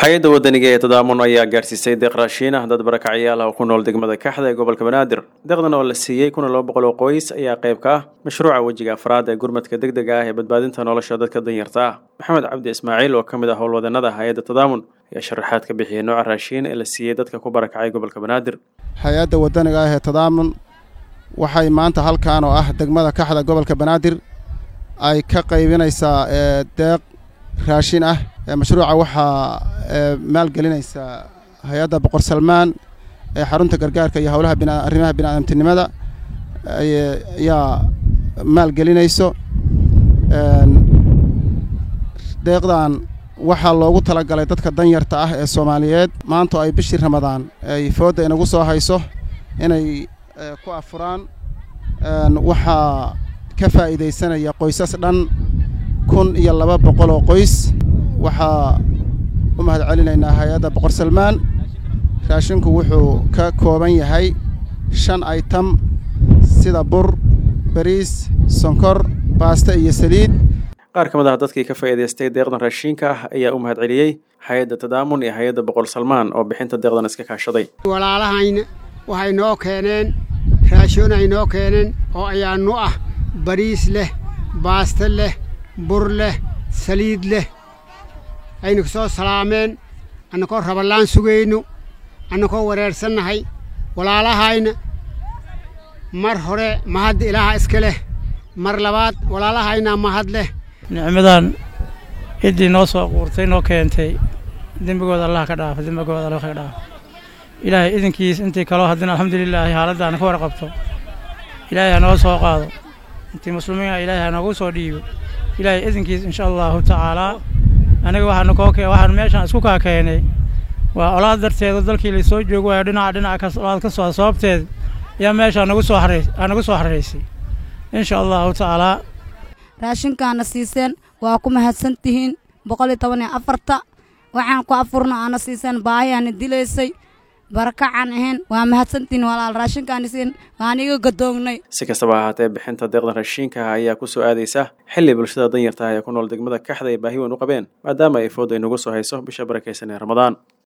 hay-adda wadaniga ee tadaamun ayaa gaarsiisay deeq raashiin ah dad barakacyaal ah oo ku nool degmada kaxda ee gobolka banaadir deeqdan oo la siiyey kuna laba boqol oo qoys ayaa qayb ka ah mashruuca wejiga afraad ee gurmadka degdega ah ee badbaadinta nolosha dadka danyarta ah maxamed cabdi ismaaciil oo ka mid ah howlwadeenada hay-adda tadaamun ayaa sharaxaad ka bixiyay nooca raashiin ee la siiyey dadka ku barakacay gobolka banaadir hay-adda wadaniga ah ee tadaamun waxay maanta halkan oo ah degmada kaxda gobolka banaadir ay ka qaybinaysaa deeq raashin ah mashruuca waxaa maalgelinaysaa hay-adda boqor salmaan ee xarunta gargaarka iyo howlaha arrimaha biniaadamtinimada ayaa maalgelinayso deeqdan waxaa loogu talagalay dadka danyarta ah ee soomaaliyeed maanta ay bishii ramadaan ay foodda inagu soo hayso inay ku afuraan waxaa ka faa'iidaysanaya qoysas dhan kun iyo laba boqol oo qoys waxaa u mahad celinaynaa hay-adda boqor salmaan raashinku wuxuu ka kooban yahay shan aytam sida bur bariis sonkor baasto iyo saliid qaar ka mid ah dadkii ka faa'iidaystay deeqdan raashiinka ah ayaa u mahad celiyey hay-adda tadaamun iyo hay-adda boqor salmaan oo bixinta deeqdan iska kaashaday walaalahayna waxay noo keeneen raashoon ay noo keeneen oo ayaanu ah bariis leh baasto leh bur leh saliid leh aynu ku soo salaameen annakoo raballaan sugayno annakoo wareersannahay walaalahayna mar hore mahadda ilaaha iska leh mar labaad walaalahaynaa mahad leh nicmadan ciddii noo soo quurtay noo keentay dembigooda allah ka dhaafo dembigooda allah ka dhaafo ilaahay idinkiis intii kaloo haddana alxamdulilaahi haaladdaana ka warqabto ilaahay ha noo soo qaado intii muslimiina ilaahay ha noogu soo dhiibo ilaahay idinkiis insha allahu tacaalaa aniga waxaanu koo kee waxaan meeshaan isku kaa keenay waa olaad darteeda dalkii laysoo joogo waayo dhinaca dhinaca olaad ka soo sababteed ayaa meeshaa nagu soo haray aa nagu soo harraysay insha allahu tacaalaa raashinkaana siiseen waa ku mahadsan tihiin boqol iyo toban iyo afarta waxaan ku afurna aana siiseen baahiyaana dilaysay barakacaan ahayn waa mahadsantihiin walaal raashinkaana siin waan iga gadoognay si kastaba ahaatee bixinta deeqdan raashiinkaha ayaa ku soo aadaysa xilli bulshada danyarta ah ee ku nool degmada kaxda ay baahi weyn u qabeen maadaama ay food ay nagu soo hayso bisha barakaysan ee ramadaan